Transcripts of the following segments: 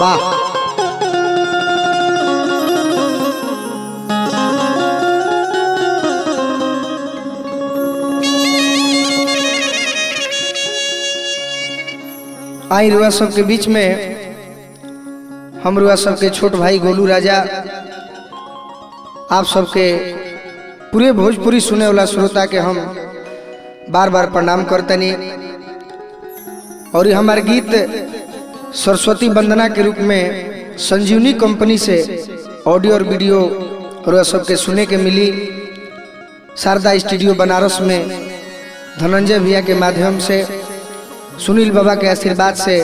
वाह आई रुआ सबके बीच में हम रुआ सबके छोट भाई गोलू राजा आप सबके पूरे भोजपुरी सुने वाला श्रोता के हम बार बार प्रणाम करतनी और ये हमारे गीत सरस्वती वंदना के रूप में संजीवनी कंपनी से ऑडियो और वीडियो रुआ सबके सुने के मिली शारदा स्टूडियो बनारस में धनंजय भैया के माध्यम से सुनील बाबा के आशीर्वाद से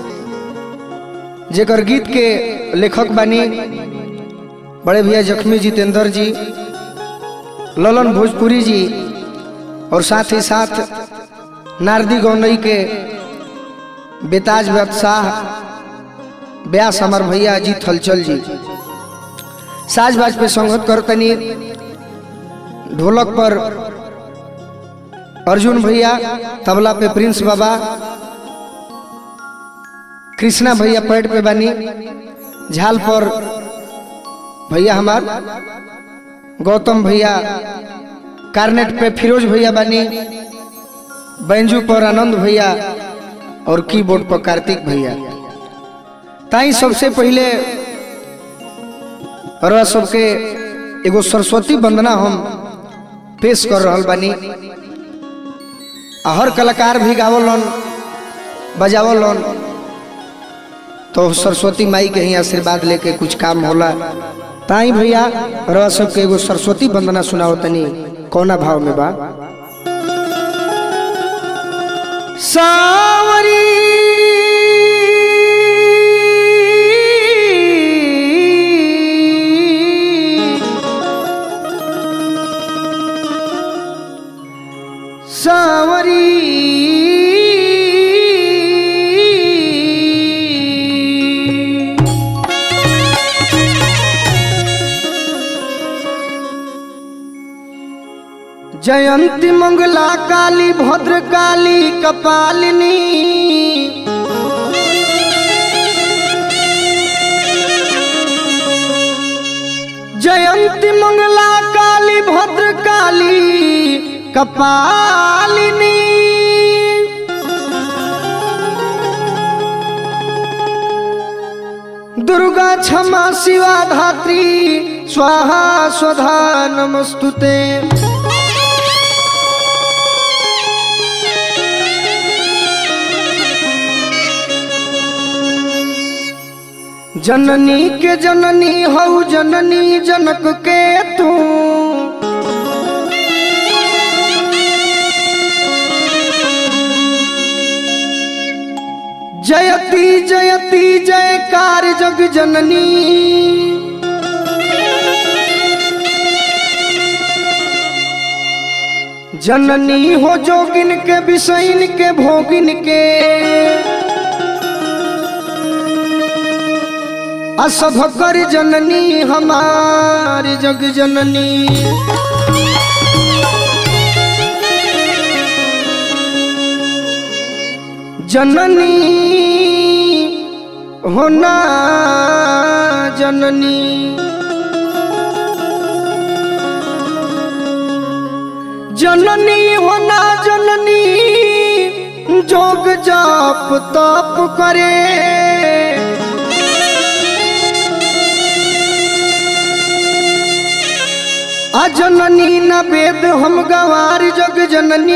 जेकर गीत के लेखक बानी बड़े भैया जख्मी जितेंद्र जी ललन भोजपुरी जी और साथ ही साथ नारदी गौनई के बेताज बादशाह ब्यास अमर भैया अजीत हलचल जी साज बाज पे संगत करतनी ढोलक पर अर्जुन भैया तबला पे प्रिंस बाबा कृष्णा भैया पैड पे बनी झाल पर भैया हमार गौतम भैया कार्नेट पे फिरोज भैया बनी बैंजू पर आनंद भैया और कीबोर्ड पर कार्तिक भैया ताई सबसे पहले रह सबके एगो सरस्वती वंदना हम पेश कर रहल बानी आ हर कलाकार भी गावलन बजावलन तो सरस्वती माई के ही आशीर्वाद लेके कुछ काम होला ताई भैया रह सबके एगो सरस्वती वंदना सुनाओ तनी कौना भाव में बा सावरी सावरी जयंती मंगला काली भद्र काली कपालिनी जयंती मंगला काली भद्र काली कपालिनी दुर्गा क्षमा शिवा धात्री स्वाहा स्वधा नमस्तुते जननी के जननी हऊ जननी जनक के तू जयती जयती जयकार जग जननी जननी हो जोगिन के विषयन के भोगिन के असभ कर जननी हमारी जग जननी जननी होना जननी जननी होना जननी जोग जाप तप करे अजननी न वेद हम गवार जग जननी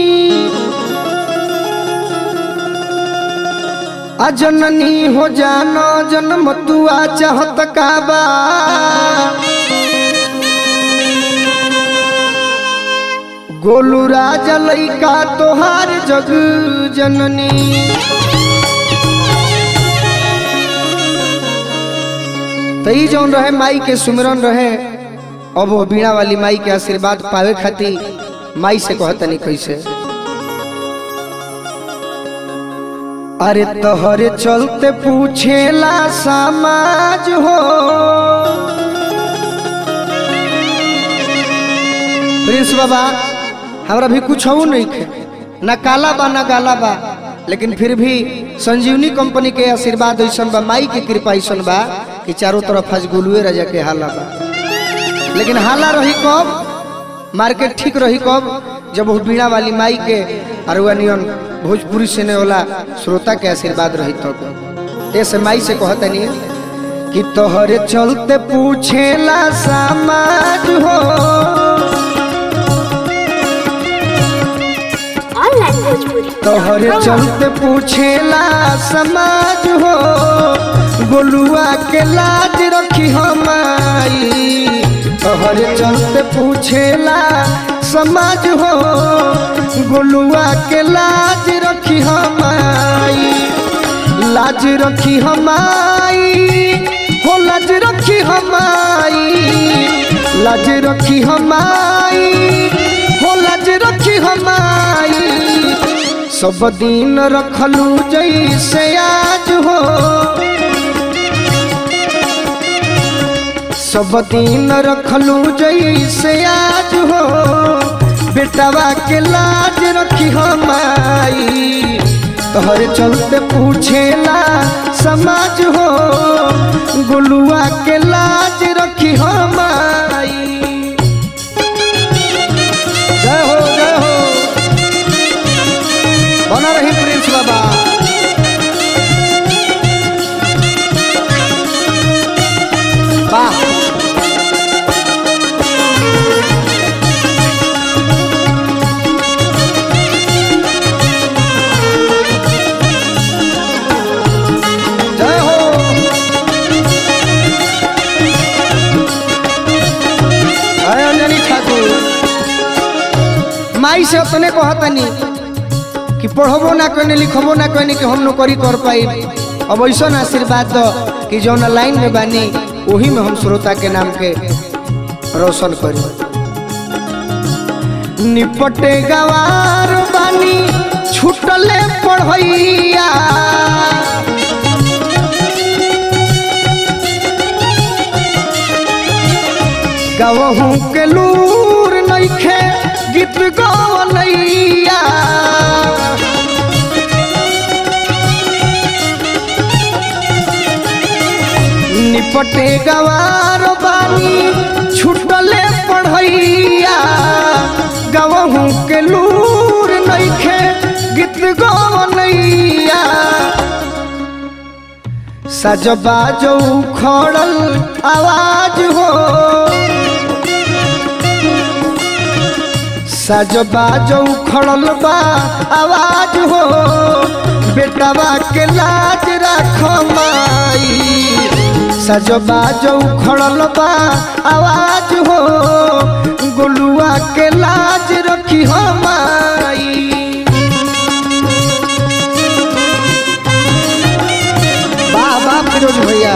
अजननी हो जानो जन्म तुआ चाहत काबा गोलू राजा लैका तोहार जग जननी तई जौन रहे माई के सुमिरन रहे अब वो बीणा वाली माई के आशीर्वाद पावे खातिर माई से कहतनी कैसे अरे तोहरे चलते पूछेला समाज हो प्रिंस बाबा हमरा भी कुछ हो नहीं खे ना काला बा ना गाला बा लेकिन फिर भी संजीवनी कंपनी के आशीर्वाद ऐसन बा माई के कृपा ऐसन बा कि चारों तरफ आज गुलुए राजा के हाला बा लेकिन हाला रही कब मार्केट ठीक रही कब जब वो बीणा वाली माई के अरुआनियन भोजपुरी सुने वाला श्रोता के आशीर्वाद रही तब ऐसे माई से कहतनी कि तोहरे चलते पूछेला समाज हो ऑनलाइन भोजपुरी तोहरे चलते पूछेला समाज हो गोलुआ के लाज रखी हमाई तोहरे चलते पूछेला समाज हो गोलुआ के लाज रखी हमाई लाज रखी हमाई हो लाज रखी हमाई लाज रखी हमाई हो लाज रखी हमाई सब दिन रखलू जैसे आज हो सब दिन रखलू जैसे आज हो बेटवा के लाज रखी हमाई तोहरे चलते पूछेला समाज हो गुलुआ के लाज रखी हमाई जय हो जय हो बना रही प्रिंस बाबा वाह जय हो जय अंजनी ठाकुर माई से अपने कहतनी कि पढ़बो ना कहने लिखबो ना कहने कि हम नौकरी कर पाई अब ऐसा आशीर्वाद दो कि जौन लाइन में बानी वही में हम श्रोता के नाम के रोशन करी निपटे गवार बानी छुटले पढ़ैया गवहू के लूर नइखे गीत गवनैया निपटे गवार बानी छुटले पढ़ैया गवहू के लूर नइखे गीत गवनैया सजबा जो खड़ल आवाज हो सजबा जो खड़ल बा आवाज हो बेटवा के लाज राख माई सजबा जो खड़ल बा आवाज हो गोलुआ के लाज रखी हो माई वाह वाह फिरोज भैया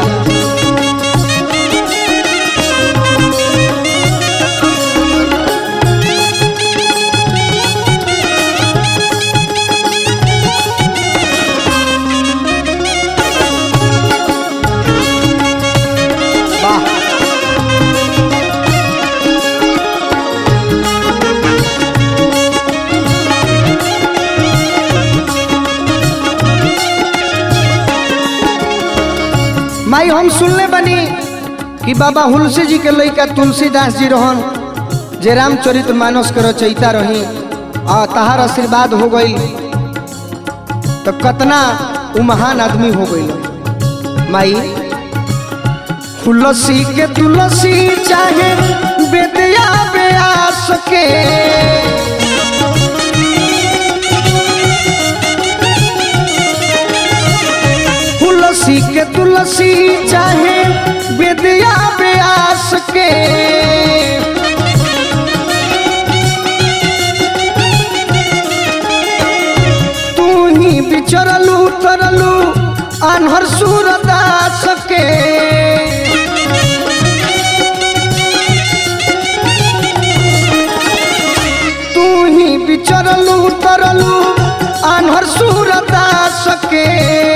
वाह माई हम सुनले बनी कि बाबा हुलसी जी के लइका तुलसीदास जी रहन जे रामचरित मानस के रचयिता रही आ तहार आशीर्वाद हो गई तो कतना उ महान आदमी हो गई माई तुलसी के तुलसी चाहे बेदिया ब्यास के तुलसी के तुलसी चाहे विद्या व्यास के तू ही बिचरलू तरलू अनहर सूरदास के तू ही बिचरलू तरलू अनहर सूरदास के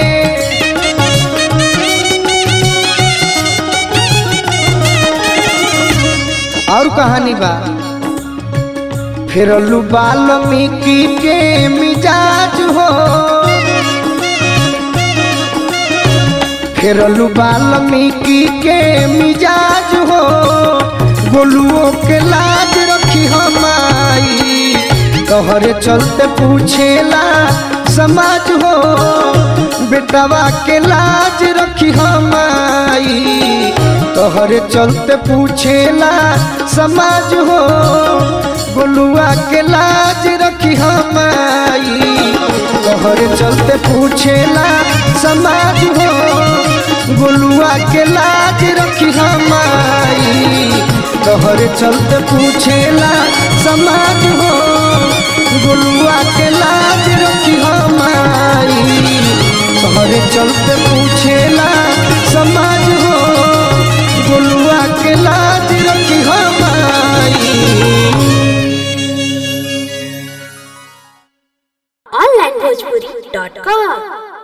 और कहानी बा फिर वाल्मीकि के मिजाज हो फेरलू बाल्मीकि के मिजाज हो गोलुओं के लाज रखी हमाई तोहरे चलते पूछेला समाज हो बेटवा के लाज रखी हमाई तोहरे चलते पूछेला समाज हो गोलुआ के लाज रखी हमाई तोहरे चलते पूछेला समाज हो गोलुआ के लाज रखी हमाई तोहरे चलते पूछेला समाज हो गोलुआ के लाज रखी हमाई तोहरे चलते पूछेला समाज हो गोलुआ के लाज रखी हमारी onlinebhojpuri.com